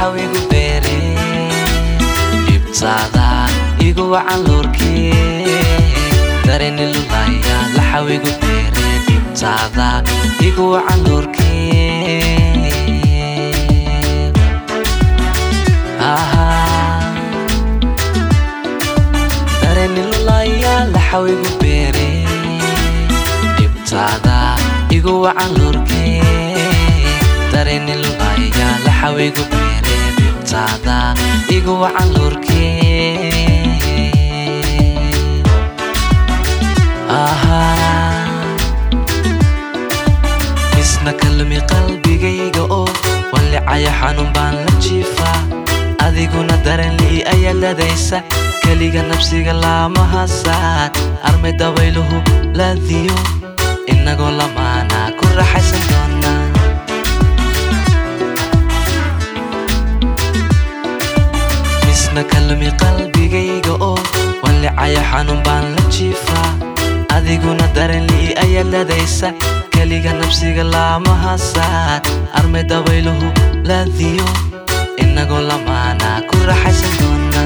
laxawigu beere dhibtaada igu wacan loorkee dareni lulaya laxawigu beere dhibtaada igu wacan loorkee dareni lulaya laxawigu beere dhibtaada igu wacan loorkee dareni lulaya laxawigu beere dhibtaada igu wacan loorkee isna kalmi qalbigayga oo wallicaya xanuun baan la jiifaa adiguna daranlii ayaa ladaysa keliga nabsiga laamaha saad armay dabayluhu laadiyo inagoo lamaana ku raaxaysan doonaa isna kalmi qalbigayga oo wallicaya xanuun baan la jiifaa adiguna daranlii ayaa ladaysa keliga nabsiga laamaha saad armay dabayluhu laadiyo inagoo lamaana ku raaxaysan doonaa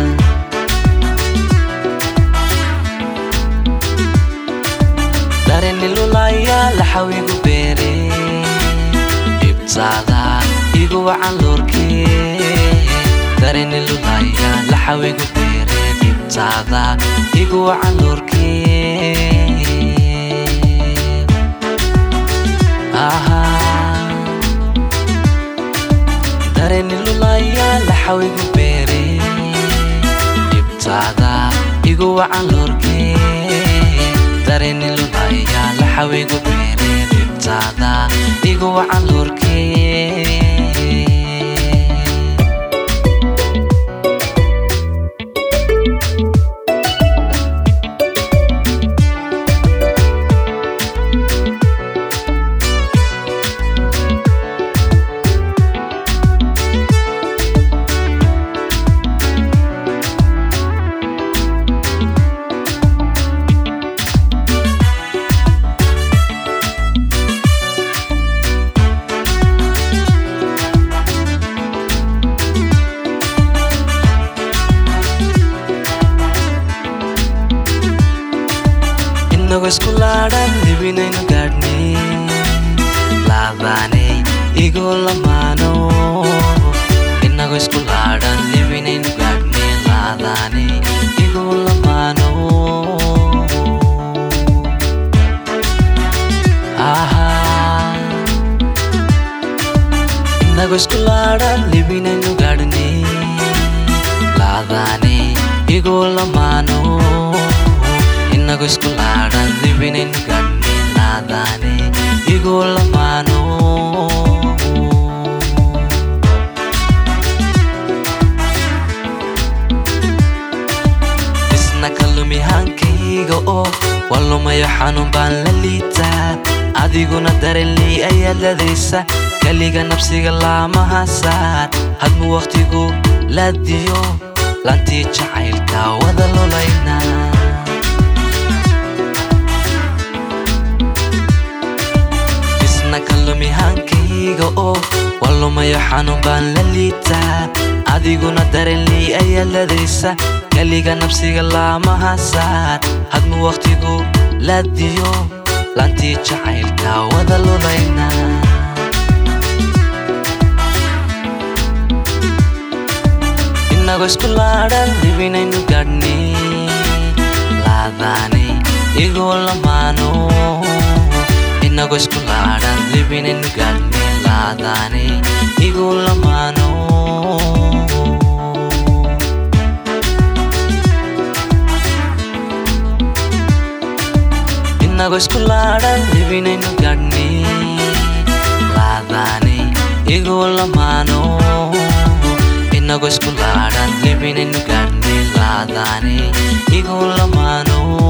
dareni lulaya laxawigu beere dhibtaada igu wacan loorkee dareni lulaya laxawigu beere dhibtaada igu wacan loorkee dareni lulaya laxawigu beere dhibtaada igu wacan loorkee dareni lulaya laxawigu beere dhibtaada igu wacan loorkee inagoo isku laadhan libinaynu gaadhnay laadaanay igoo lamaano inagoo isku laadhan libinaynu gaadhnay laadaanay igoo lamaano inagoo isku laadhan libinaynu gaadhnay laadaanay igoo lamaano inagoo isku laadhan libinaynu gaadhnay laadaane igoo lamaano isna kalumi hankayga oo walumayo xanuun baan la liitaa adiguna daranlii ayaa ladaysa keliga nabsiga laamaha saar hadmu wakhtigu laadiyo laantii jacaylka wada lulaynaa kalumi hankayga oo walumayo xanuun baan la liitaa adiguna daranlii ayaa ladaysa keliga nabsiga laamaha saar hadmu wakhtigu laadiyo laantii jacaylka wada lulaynaa inagoo isku laadhan libinaynu gaadhnay laadaanay igoo lamaano inagoo isku laadhan libinaynu gaadhnay laadaane iguu lamaano inagoo isku laadhan libinaynu gaadhnay laadaane iguu lamaano inagoo isku laadhan libinaynu gaadhnay laadaane iguu lamaano